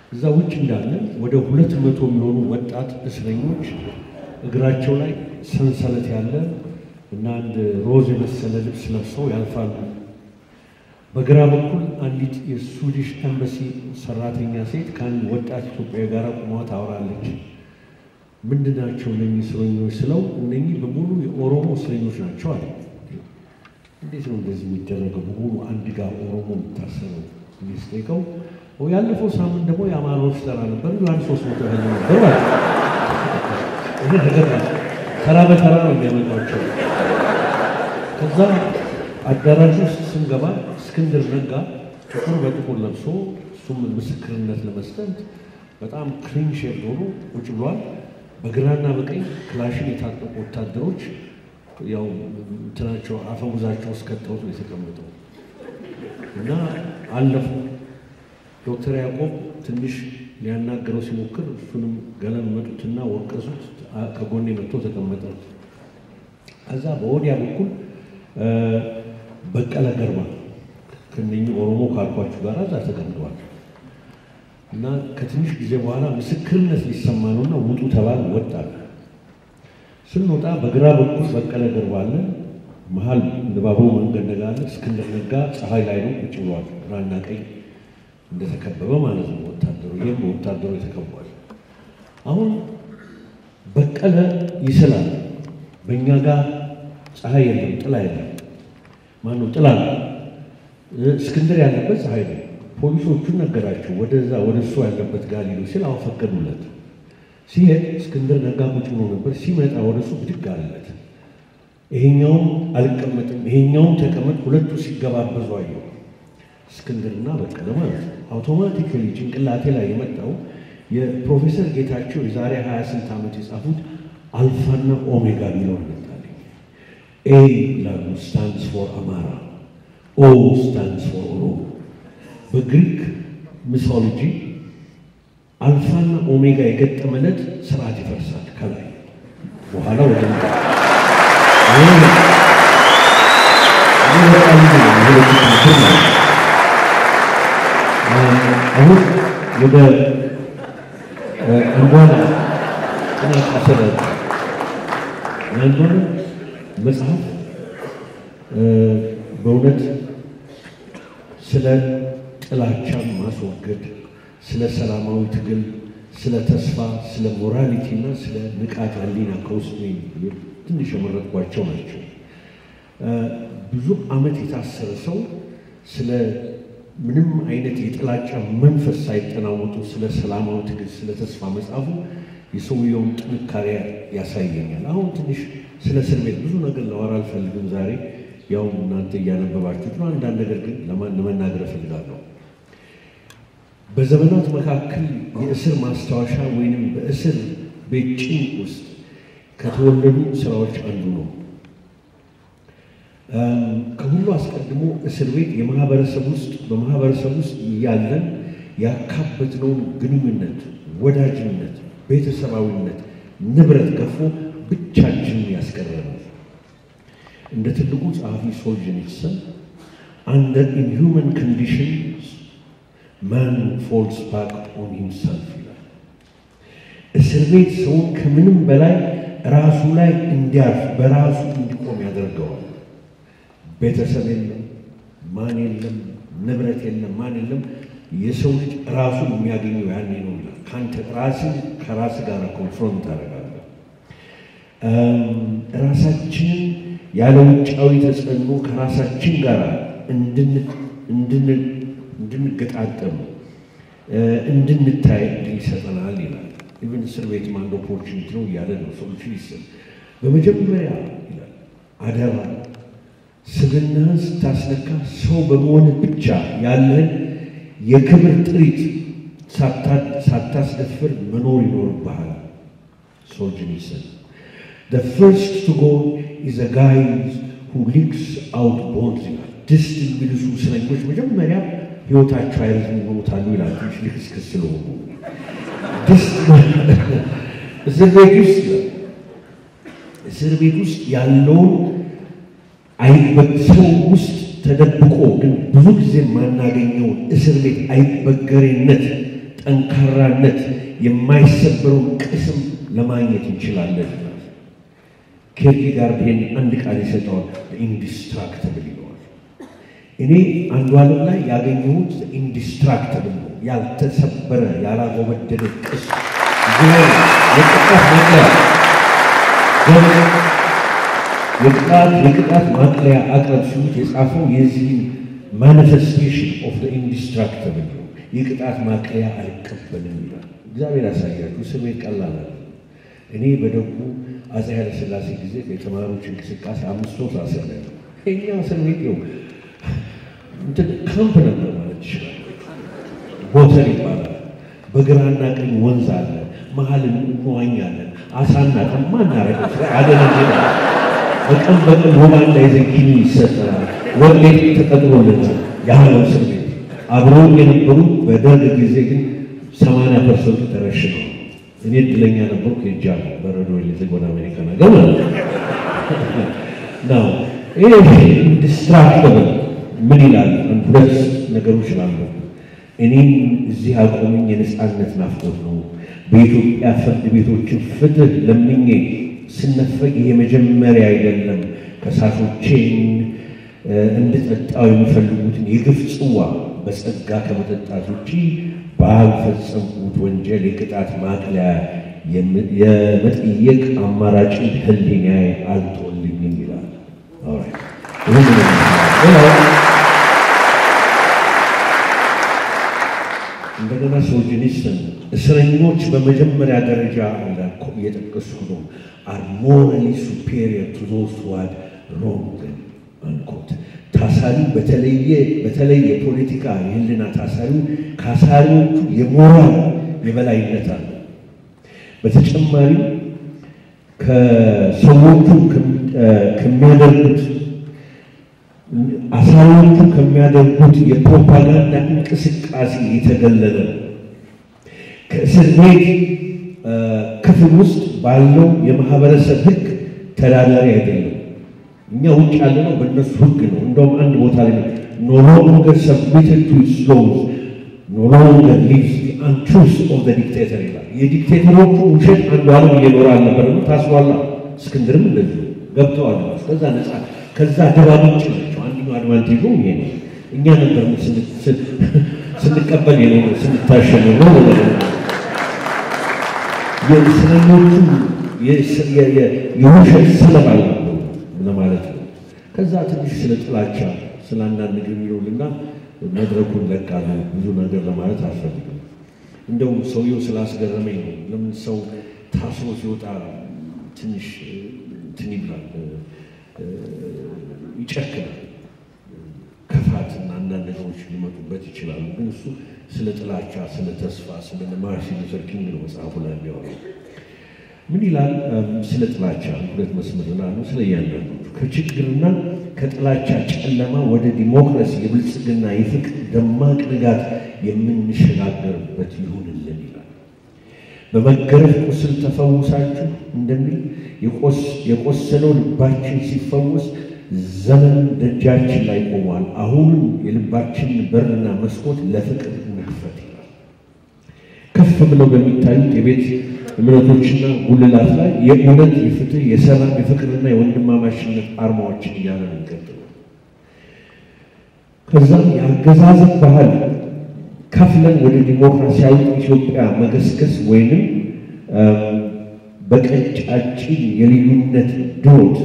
እዛ ውጭ እንዳለን ወደ ሁለት መቶ የሚሆኑ ወጣት እስረኞች እግራቸው ላይ ሰንሰለት ያለ እና አንድ ሮዝ የመሰለ ልብስ ለብሰው ያልፋሉ። በግራ በኩል አንዲት የስዊዲሽ ኤምባሲ ሰራተኛ ሴት ከአንድ ወጣት ኢትዮጵያዊ ጋር ቁማ ታወራለች። ምንድን ናቸው እነኚህ እስረኞች ስለው እነኚህ በሙሉ የኦሮሞ እስረኞች ናቸው አለ። እንዴት ነው እንደዚህ የሚደረገው? በሙሉ አንድ ጋር ኦሮሞ የምታሰረው እንዲህ ስጠይቀው ያለፈው ሳምንት ደግሞ የአማራዎች ተራ ነበር አንድ ሶስት መቶ ያህል ነበር ማለት ይሄ ነገር ተራ በተራ ነው የሚያመጧቸው። ከዛ አዳራሽ ውስጥ ስንገባ እስክንድር ነጋ ጥቁር በጥቁር ለብሶ እሱም ምስክርነት ለመስጠት በጣም ክሊን ሼፕ ሆኖ ቁጭ ብሏል። በግራና በቀኝ ክላሽን የታጠቁ ወታደሮች ያው እንትናቸው አፈሙዛቸው ውስጥ ከተውት ነው የተቀመጠው እና አለፉ። ዶክተር ያዕቆብ ትንሽ ሊያናገረው ሲሞክር እሱንም ገለም መጡትና ወቀሱት። ከጎኔ መጥቶ ተቀመጠ። ከዛ በወዲያ በኩል በቀለ ገርባ ከእነኚህ ኦሮሞ ካልኳችሁ ጋር እዛ ተቀምጠዋል። እና ከትንሽ ጊዜ በኋላ ምስክርነት ሊሰማ ነውና ውጡ ተባል ወጣል። ስንወጣ በግራ በኩል በቀለ ገርባ አለ፣ መሀል ባቡሩ መንገድ ነጋ አለ። እስክንድር ነጋ ፀሐይ ላይ ነው ቁጭ ብሏል። ግራና ቀኝ እንደተከበበ ማለት ነው ወታደሩ። ይህም በወታደሩ ተከቧል። አሁን በቀለ ይስላል። በእኛ ጋር ፀሐይ የለም፣ ጥላ የለም። ማነው ጥላ ነው። እስክንድር ያለበት ፀሐይ ነው። ፖሊሶቹን ነገራቸው ወደዛ ወደ እሱ ያለበት ጋር ሊሉ ሲል አሁን ፈቀዱለት። ሲሄድ እስክንድር ነጋ ቁጭ ብሎ ነበር። ሲመጣ ወደ እሱ ብድግ አለለት። ይሄኛውም አልቀመጥም፣ ይሄኛውም ተቀመጥ። ሁለቱ ሲገባበዙ አየሁ። እስክንድርና በቀለ ማለት ነው። አውቶማቲካሊ ጭንቅላቴ ላይ የመጣው የፕሮፌሰር ጌታቸው የዛሬ ሀያ ስንት ዓመት የጻፉት አልፋና ኦሜጋ የሚለው መጣልኝ። ኤ ይላሉ ስታንድስ ፎር አማራ፣ ኦ ስታንድስ ፎር ኦሮሞ። በግሪክ ሚቶሎጂ አልፋና ኦሜጋ የገጠመለት ስርዓት ይፈርሳል ከላይ በኋላ ወደ አሁን ወደ አንዷን ጥናት አሰራጭ አንዷን መጽሐፍ በእውነት ስለ ጥላቻን ማስወገድ፣ ስለ ሰላማዊ ትግል፣ ስለ ተስፋ፣ ስለ ሞራሊቲ እና ስለ ንቃተ ህሊና ከውስጥ ትንሽ የመረጥኳቸው ናቸው። ብዙ ዓመት የታሰረ ሰው ስለ ምንም አይነት የጥላቻ መንፈስ ሳይጠናወጡ ስለ ሰላማዊ ትግል፣ ስለ ተስፋ መጽሐፉ የሰውየውን ጥንካሬ ያሳየኛል። አሁን ትንሽ ስለ እስር ቤት ብዙ ነገር ለወራ አልፈልግም ዛሬ ያው እናንተ እያነበባችሁት ነው። አንዳንድ ነገር ግን ለመናገር እፈልጋለሁ። በዘመናት መካከል የእስር ማስታወሻ ወይንም በእስር ቤት ጭንቅ ውስጥ ከተወለዱ ስራዎች አንዱ ነው። ከሁሉ አስቀድሞ እስር ቤት የማህበረሰብ ውስጥ በማህበረሰብ ውስጥ ያለን ያካበትነውን ግንኙነት፣ ወዳጅነት፣ ቤተሰባዊነት፣ ንብረት ገፎ ብቻችንን ያስቀረናል። እንደ ትልቁ ጸሐፊ ሶልጀኒትሰን አንደር ኢንሁመን ኮንዲሽንስ ማን ፎልስ ባክ ኦን ሂምሰልፍ ይላል። እስር ቤት ሰውን ከምንም በላይ ራሱ ላይ እንዲያርፍ በራሱ እንዲቆም ያደርገዋል። ቤተሰብ የለም፣ ማን የለም፣ ንብረት የለም፣ ማን የለም። የሰው ልጅ ራሱን የሚያገኘው ያኔ ነው ይላል። ከአንተ ራስን ከራስ ጋር ኮንፍሮንት ታደርጋለህ። ራሳችንን ያለ ውጫዊ ተጽዕኖ ከራሳችን ጋር እንድንገጣጠም እንድንታይ እድል ይሰጠናል ይላል። ኢቨን እስር ቤት አንድ ኦፖርቹኒቲ ነው እያለ ነው ሶሉሽን ይሰጥ። በመጀመሪያ ይላል አደራ ስብናህን ስታስነካ ሰው በመሆንህ ብቻ ያለህን የክብር ጥሪት ሳታስደፍር መኖር ይኖርብሃል። ሶልጀኒሰን The first to go is a guy who leaks out bones ይላል። ድስት የሚልሱ እስረኞች መጀመሪያ ህይወታቸው አይረዝም ይሞታሉ ይላል። ትንሽ ልክስክስ ስለሆኑ ድስት እስር ቤት ውስጥ እስር ቤት ውስጥ ያለውን ሰው ውስጥ ተደብቆ ግን ብዙ ጊዜ የማናገኘውን እስር ቤት አይበገሬነት፣ ጠንካራነት፣ የማይሰበረውን ቅስም ለማግኘት እንችላለን። ኬርኬጋርድ ይሄን አንድ ቃል ይሰጠዋል፣ ኢንዲስትራክትብል ይለዋል። እኔ አንዱ ዓለም ላይ ያገኘሁት ኢንዲስትራክትብል ነው፣ ያልተሰበረ ያላጎበደደ ቅስ የቅጣት ማቅለያ የቅጣት የቅጣት ማቅለያ አቅረብ ሲሉት የጻፈው የዚህን ማኒፌስቴሽን ኦፍ ኢንዲስትራክትብል ነው። የቅጣት ማቅለያ አልቀበልም ይላል። እግዚአብሔር ያሳያችሁ። እስር ቤት ቀላል አለ። እኔ በደጉ አፄ ኃይለ ሥላሴ ጊዜ የተማሪዎች እንቅስቃሴ አምስት ወር አስር ላይ ነው። እኛ እስር ቤት ነው እንትን ካምፕ ነበር ማለት ይችላል። ቦተል ይባላል። በግራና ቀኝ ወንዝ አለ። መሀል እንዋኛለን። አሳና ጠማ እናረግ አደነ በቀን በቀን ወባና የዘኪኒ ይሰጠናል። ወሌት ተቀጥሮልናል። ያለው እስር ቤት አብረው የነበሩ በደርግ ጊዜ ግን ሰማንያ ፐርሰንቱ ተረሽነው እኔ እድለኛ ነበርኩ። ሄጃለሁ በረዶ የሌዘግ ወደ አሜሪካ ነገር ማለት ነው። ይህ ኢንዲስትራክተብል ምን ይላል? ሁለት ነገሮች ላሉ እኔም እዚህ አቆመኝ የነፃነት ናፍቆት ነው። በኢትዮጵያ ፍርድ ቤቶችን ፍትህ ለምኜ ስነፈግ ይሄ መጀመሪያ አይደለም። ከሳሾቼን እንድጠጣው የሚፈልጉትን የግፍ ጽዋ በጸጋ ከመጠጣት ውጪ ባልፈጸምኩት ወንጀል የቅጣት ማቅለያ የመጠየቅ አማራጭን ሕሊናዬ አልጦልኝም ይላል። እንደገና ሶጂኒስትን እስረኞች በመጀመሪያ ደረጃ እየጠቀስኩ ነው አር ሞራሊ ሱፔሪየር ቱ ዞዝ ሁ ሃድ ሮንግድ አንኮት ታሳሪ በተለየ በተለይ የፖለቲካ የህልና ታሳሪው ከአሳሪዎቹ የሞራል የበላይነት አለ። በተጨማሪም ከሰዎቹ ከሚያደርጉት አሳሪዎቹ ከሚያደርጉት የፕሮፓጋንዳ እንቅስቃሴ የተገለለ ነው። ከእስር ቤት ክፍል ውስጥ ባለው የማህበረሰብ ህግ ተዳዳሪ አይደለም። እኛ ውጭ ያለነው በእነሱ ህግ ነው። እንደውም አንድ ቦታ ላይ ኖ ሎንገር ሰብሚትድ ቱ ኢትስ ሎውዝ ኖ ሎንገር ሊቭስ ዘ አንትሩዝ ኦፍ ዘ ዲክቴተር ይላል። የዲክቴተሮቹ ውሸት አንዱ ዓለም እየኖረ አልነበረም። ታስሯላ። እስክንድርም እንደዚሁ ገብተዋል። ከዛ ነፃ ከዛ ደባ ምንጭ ናቸው። አንደኛው አድቫንቴጁ ይሄ ነው። እኛ ነበር ስንቀበል የኖረ ስንታሸነ ነው የእስረኞቹ የውሸት ሰለባ ነበሩ ለማለት ነው። ከዛ ትንሽ ስለ ጥላቻ ስለ አንዳንድ ነገር የሚሉልና መድረኩን ለቃለሁ። ብዙ ነገር ለማለት አልፈልግም። እንደውም ሰውየው ስላስገረመኝ ነው። ለምን ሰው ታስሮ ሲወጣ ትንሽ እንትን ይብላል፣ ይጨክናል። ክፋትና አንዳንድ ነገሮች ሊመጡበት ይችላሉ። ግን እሱ ስለ ጥላቻ፣ ስለ ተስፋ፣ ስለ ማርቲን ሉተር ኪንግ ነው መጽሐፉ ላይ የሚያወራው። ምን ይላል? ስለ ጥላቻ ሁለት መስመር ላሉ ስለ እያንዳንዱ ከችግርና ከጥላቻ ጨለማ ወደ ዲሞክራሲ የብልጽግና የፍቅር ደማቅ ንጋት የምንሸጋገርበት ይሁንልን ይላል። በመገረፍ ቁስል ተፈውሳችሁ እንደሚል የቆሰለው ልባችን ሲፈወስ ዘመን ደጃችን ላይ ቆሟል። አሁንም የልባችን በርና መስኮት ለፍቅር እንክፈት ይላል። ከፍ ብለው በሚታዩት የቤት እምነቶችና ጉልላት ላይ የእውነት፣ የፍትህ፣ የሰላም፣ የፍቅርና የወንድማማችነት አርማዎችን እያለን እንቀጥል። ከዛም የአገዛዝን ባህል ከፍለን ወደ ዲሞክራሲያዊ ኢትዮጵያ መገስገስ ወይንም በቀጫጭን የልዩነት ድሮት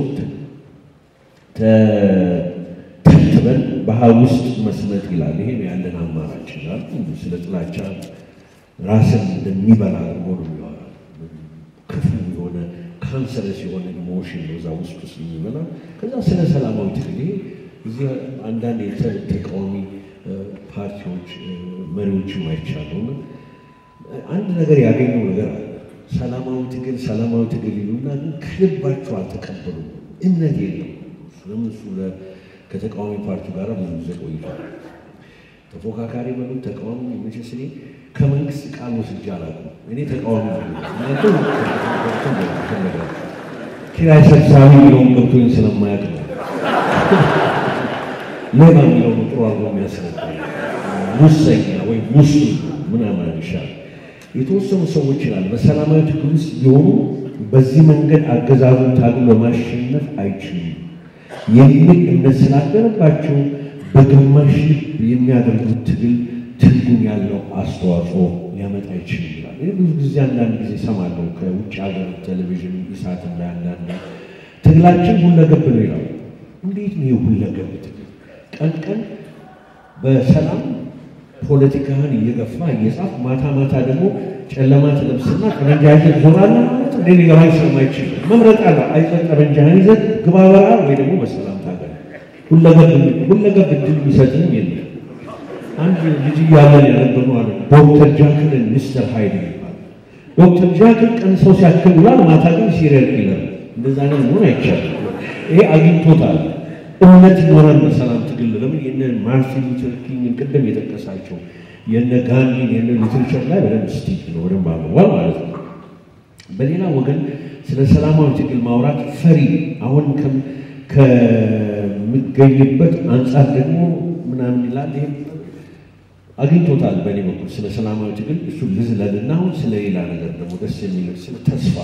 ተተብትበን ባህል ውስጥ መስመጥ ይላል። ይሄ ነው ያለን አማራጭ ይላል። ስለ ጥላቻ ራስን እንደሚበላ አድርጎ ነው የሚያወራ። ክፉ የሆነ ካንሰረስ የሆነ ኢሞሽን ነው እዛ ውስጥ ውስጥ የሚበላ። ከዛ ስለ ሰላማዊ ትግል ይሄ እዚህ አንዳንድ የተቃዋሚ ፓርቲዎች መሪዎችም አይቻለሁ እና አንድ ነገር ያገኘው ነገር አለ። ሰላማዊ ትግል ሰላማዊ ትግል ይሉና ግን ከልባቸው አልተቀበሉም። እምነት የለም። ለምን እሱ ከተቃዋሚ ፓርቲ ጋር ብዙ ጊዜ ቆይቷል። ተፎካካሪ በሉ ተቃዋሚ መቼስ እኔ ከመንግስት ቃል ወስጄ አላውቅም። እኔ ተቃዋሚ ኪራይ ሰብሳቢ የሚለውን ገብቶኝ ስለማያውቅ ነው። ሌባ የሚለውን ጥሩ አድርጎ የሚያስረዳ ሙሰኛ ወይም ሙሱ ምናምን ይሻል የተወሰኑ ሰዎች ይላል በሰላማዊ ትግል ውስጥ ቢሆኑ በዚህ መንገድ አገዛዙን ታግሎ ለማሸነፍ አይችሉም የሚል እምነት ስላደረባቸው በግማሽ ልብ የሚያደርጉት ትግል ትርጉም ያለው አስተዋጽኦ ሊያመጣ ይችል ይላል። ይህ ብዙ ጊዜ አንዳንድ ጊዜ ሰማለሁ ከውጭ ሀገር ቴሌቪዥን ኢሳት ላይ አንዳንድ ትግላችን ሁለገብ ነው ይላል። እንዴት ነው የሁለገብ ትግል? ቀን ቀን በሰላም ፖለቲካህን እየገፋ እየጻፍ ማታ ማታ ደግሞ ጨለማ ትለብስና ጠመንጃህን ዞራለህ ማለት እንደ ሊገባኝ ስለማይችል መምረጥ አለ። አይጠ ጠመንጃህን ይዘህ ግባ በረሃ ወይ ደግሞ በሰላም ታገል። ሁለገብ እድል የሚሰጥህም የለም። አንድ ልጅ እያለን ያነበብነው አለ ዶክተር ጃክልን ሚስተር ሃይድ ይባላል። ዶክተር ጃክል ቀን ሰው ሲያክል ውሏል፣ ማታ ግን ሲሪየል ኪለር። እንደዛ ነው መሆን አይቻልም። ይሄ አግኝቶታል። እምነት ይኖረን በሰላም ትግል ለምን የነ ማርቲን ሉተር ኪንግን ቅድም የጠቀሳቸው የነ ጋንዲን የነ ሊትሬቸር ላይ በደንብ ስቲክ ነው በደንብ አንብቧል ማለት ነው። በሌላ ወገን ስለ ሰላማዊ ትግል ማውራት ፈሪ አሁን ከምገኝበት አንጻር ደግሞ ምናምን ይላል ይሄ አግኝቶታል። በእኔ በኩል ስለ ሰላማዊ ትግል እሱ ልዝለልና አሁን ስለ ሌላ ነገር ደግሞ ደስ የሚል ስለ ተስፋ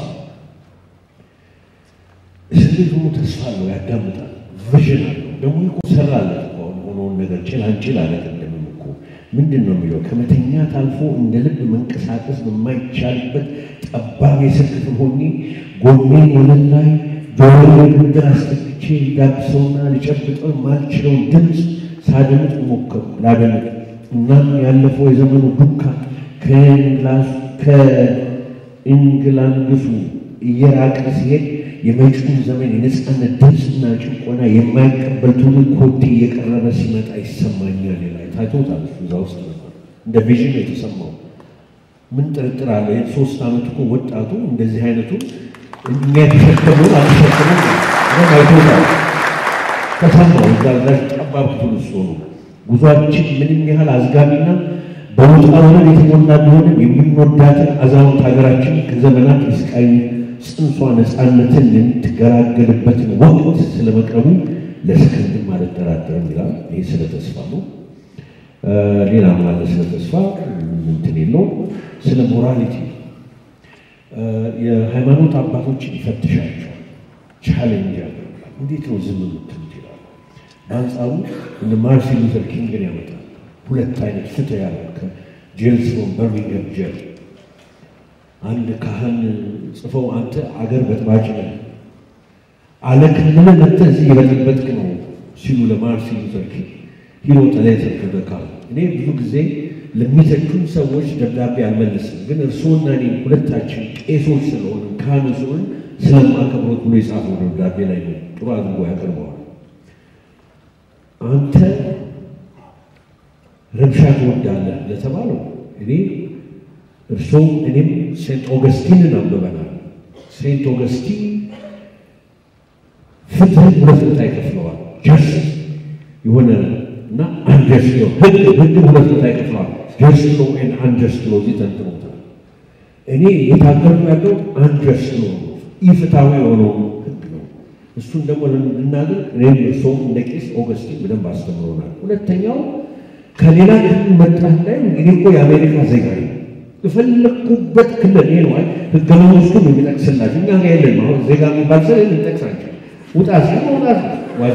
እስር ቤት ሆኖ ተስፋ አለው፣ ያዳምጣል፣ ቪዥን አለው። ደግሞ እኮ ሰራለት እኮ አሁን ሆኖውን ነገር ጭላንጭል አለ። ቅድምም እኮ ምንድን ነው የሚለው ከመተኛት አልፎ እንደ ልብ መንቀሳቀስ በማይቻልበት ጠባብ የእስር ክፍል ሆኜ ጎኔን ወለል ላይ ጆሮዬን ምድር አስጠግቼ ሊዳብሰውና ሊጨብጠው የማልችለውን ድምፅ ሳደምጥ ሞከርኩ ላደምጥ እናም ያለፈው የዘመኑ ዱካ ከእንግላንግሱ እየራቀ ሲሄድ የመጪውን ዘመን የነፃነት ድምፅና ጭቆና የማይቀበል ትውልድ ኮቴ እየቀረበ ሲመጣ ይሰማኛል። ላይ ታይቶታል። እዛ ውስጥ እንደ ቪዥን የተሰማው ምን ጥርጥር አለ? ይህን ሶስት ዓመት እኮ ወጣቱ እንደዚህ አይነቱ እኛ የተሸከመውን አልተሸከመም አይቶታል። ተሰማው። እዛ ዛች ጠባብ ክፍል ውስጥ ሆኑ ጉዟችን ምንም ያህል አዝጋሚና በውጣ ውረድ የተሞላ ቢሆንም የምንወዳትን አዛውንት ሀገራችን ከዘመናት የስቃይ ጽንሷ ነፃነትን የምትገላገልበትን ወቅት ስለመቅረቡ ለሰከንድም አልጠራጠርም ይላል። ይህ ስለ ተስፋ ነው። ሌላ ማለት ስለ ተስፋ እንትን የለው። ስለ ሞራሊቲ የሃይማኖት አባቶችን ይፈትሻቸዋል፣ ቻሌንጅ ያደርጋል። እንዴት ነው ዝም የምትሉት ይላል። በአንጻሩ እንደ ማርቲን ሉተር ኪንግን ያመጣል። ሁለት አይነት ፍትህ ያለ ከጄልስ ፍሮም በርሚንግሃም ጄል አንድ ካህን ጽፈው አንተ አገር በጥባጭ ነህ አለ ክልል መጥተህ እዚህ የበጠበጥክ ነው ሲሉ ለማርቲን ሉተር ኪንግ ሂሮ ሌተር ቱ ዘ ካህን። እኔ ብዙ ጊዜ ለሚተቹን ሰዎች ደብዳቤ አልመልስም፣ ግን እርስዎና እኔ ሁለታችን ቄሶች ስለሆነ ካህን ስለሆን ስለማከብሮት ብሎ የጻፈው ደብዳቤ ላይ ነው ጥሩ አድርጎ ያቀርበዋል። አንተ ረብሻ ትወዳለህ ለተባለው እኔ እርሶም እኔም ሴንት ኦገስቲንን አንብበናል። ሴንት ኦገስቲን ፍትህን ሁለት ቦታ ይከፍለዋል። ጀስት የሆነ እና አንጀስት ነው። ህግ ህግን ሁለት ቦታ ይከፍለዋል። ጀስት ሎ ኤንድ አንጀስት ሎ ይተንትኑታል። እኔ የታገልኩ ያለው አንጀስት ሎ ኢፍትሐዊ የሆነው ህግ ነው። እሱን ደግሞ ልናገር እኔም እርሶም እንደ ቄስ ኦገስቲን በደንብ አስተምሮናል። ሁለተኛው ከሌላ ክልል መጣህ ላይ እኔ እኮ የአሜሪካ ዜጋ ነኝ የፈለግኩበት ክልል ይሄ ነው። ህገ መንግስቱን የሚጠቅስላችሁ እኛ ጋር የለም። አሁን ዜጋ የሚባል ሰው ልንጠቅሳቸው ውጣ ሲል መውጣት ዋጅ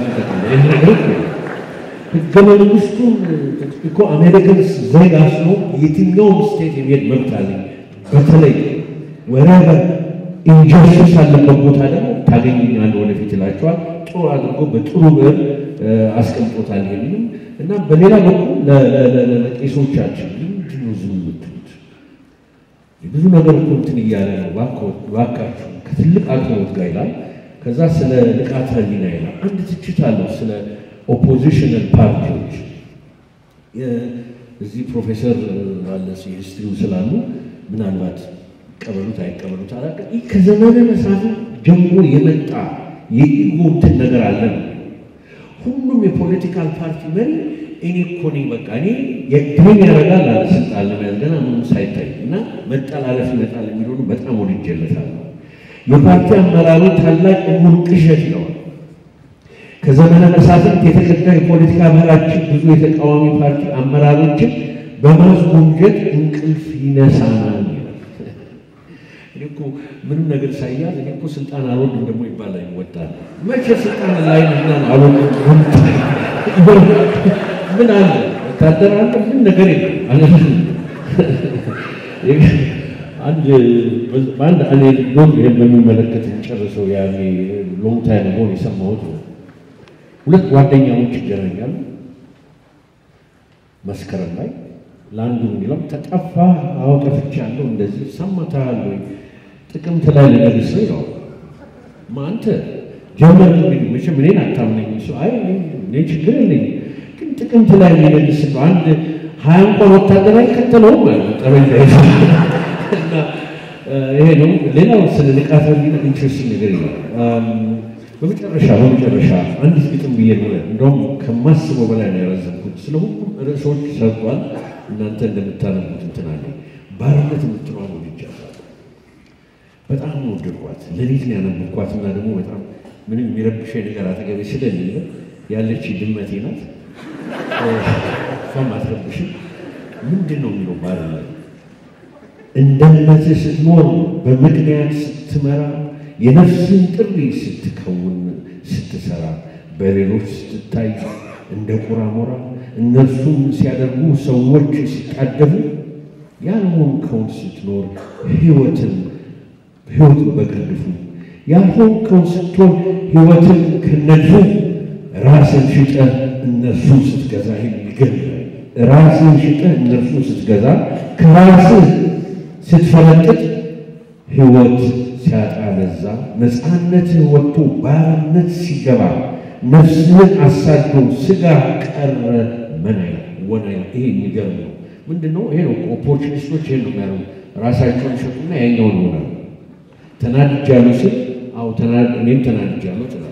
ህገ መንግስቱን እኮ አሜሪካን ዜጋ ስለሆን የትኛውም ስቴት የሚሄድ መብት አለኝ። በተለይ ወረበ ኢንጀስቲስ አለበት ቦታ ደግሞ ታገኙኛለህ ወደፊት ይላቸዋል። ጥሩ አድርጎ በጥሩ ብዕር አስቀምጦታል። ይሄንንም እና በሌላ በኩል ለቄሶቻችን ምንድን ነው ዝም የምትሉት? ብዙ ነገር እኮ እንትን እያለ ነው። እባካችሁ ከትልቅ አቅርቦት ጋር ይላል። ከዛ ስለ ንቃተ ህሊና ይላል። አንድ ትችት አለው ስለ ኦፖዚሽናል ፓርቲዎች። እዚህ ፕሮፌሰር አለ ሂስትሪው ስላሉ ምናልባት ቀበሉት አይቀበሉት አላውቅም። ይህ ከዘመነ መሳፍንት ጀምሮ የመጣ የኢጎ እንትን ነገር አለ ነው። ሁሉም የፖለቲካል ፓርቲ መሪ እኔ እኮ ነኝ በቃ እኔ የድሜን ያደርጋል አለ ስልጣን ለመያዝ ገና ምንም ሳይታይ እና መጠላለፍ ይመጣል የሚለሆኑ በጣም ወድጄለታለሁ። የፓርቲ አመራሩ ታላቅ እሙን ቅዠት ይለዋል። ከዘመነ መሳፍንት የተቀዳ የፖለቲካ መራችን ብዙ የተቃዋሚ ፓርቲ አመራሮችን በማስጎምጀት እንቅልፍ ይነሳናል ይላል። እኔ እኮ ምንም ነገር ሳያዝ እኔ እኮ ስልጣን አልወድም ደግሞ ይባላል ይወጣል። መቼ ስልጣን ላይ ነና አልወድም ምን አለ ወታደር አለ ምን ነገር የለም አለ አንድ በአንድ አኔክዶት ይህን በሚመለከት ጨርሰው ያኔ ሎንግ ታይም ሆን የሰማሁት ነው። ሁለት ጓደኛሞች ይገናኛሉ መስከረም ላይ ለአንዱ የሚለው ተጠፋ፣ አዎ ጠፍቻለሁ፣ እንደዚህ ሰማታል ወይ ጥቅምት ላይ ልነግስ ነው ይለዋል። አንተ ጀመር እንግዲህ መቼም እኔን አታምነኝ። እሱ አይ እኔ ችግር የለኝ ግን ጥቅምት ላይ የሚነግስ ነው አንድ ሀያ እንኳን ወታደር አይከተለውም ማለት ነው ጠበኛ እና ይሄ ነው። ሌላው ስለ ንቃተ ህሊና ኢንትረስቲንግ ነገር ይላል። በመጨረሻ በመጨረሻ አንዲት ግጥም ብዬ ነው እንደውም ከማስበው በላይ ነው ያረዘምኩት። ስለ ሁሉም ርዕሶች ሰርቷል። እናንተ እንደምታነቡት እንትን አለ ባርነት የምትለዋን ወድጃለሁ። በጣም ነው ወደድኳት። ሌሊት ነው ያነበብኳት እና ደግሞ በጣም ምንም የሚረብሸኝ ነገር አጠገቤ ስለሌለ ያለች ድመቴ ናት። እሷም አትረብሽም። ምንድን ነው የሚለው ባርነት እንደነዚህ ስትኖር በምክንያት ስትመራ የነፍስን ጥሪ ስትከውን ስትሰራ በሌሎች ስትታይ እንደ ቁራ ሞራ እነርሱም ሲያደርጉ ሰዎች ሲጣደፉ ያልሆንከውን ስትኖር ሕይወትን ሕይወትን በግርድፉ ያልሆንከውን ስትሆን ሕይወትን ከነድፉ ራስን ሽጠህ እነርሱን ስትገዛ ይገኛል። ራስን ሽጠህ እነርሱን ስትገዛ ከራስህ ስትፈለጥጥ ሕይወት ሲያጣ ለዛ ነፃነትህ ወጥቶ ባርነት ሲገባ ነፍስህን አሳዶ ስጋ ቀረ መናይ ወናይ። ይሄ የሚገርም ነው። ምንድን ነው ይሄ ነው ኦፖርቹኒስቶች ይሄን ነው የሚያደርጉ። ራሳቸውን ይሸጡና ያኛውን ይሆናል። ተናድጃለሁ ስል አዎ እኔም ተናድጃለሁ ትላለህ።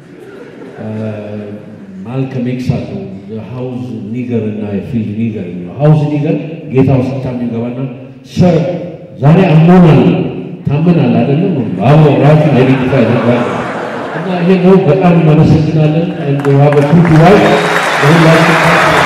ማልከም ኤክስ አለው ሃውዝ ኒገር እና ፊልድ ኒገር የሚለው ሃውዝ ኒገር ጌታው ስታም ይገባና ሰር ዛሬ አሞናል ታመናል አይደለም አዎ ራሱን አይደንቲፋይ ያደርጋል እና ይሄ ነው በጣም እናመሰግናለን እንደ ሀበ ቱቱ ላይ በሁላችን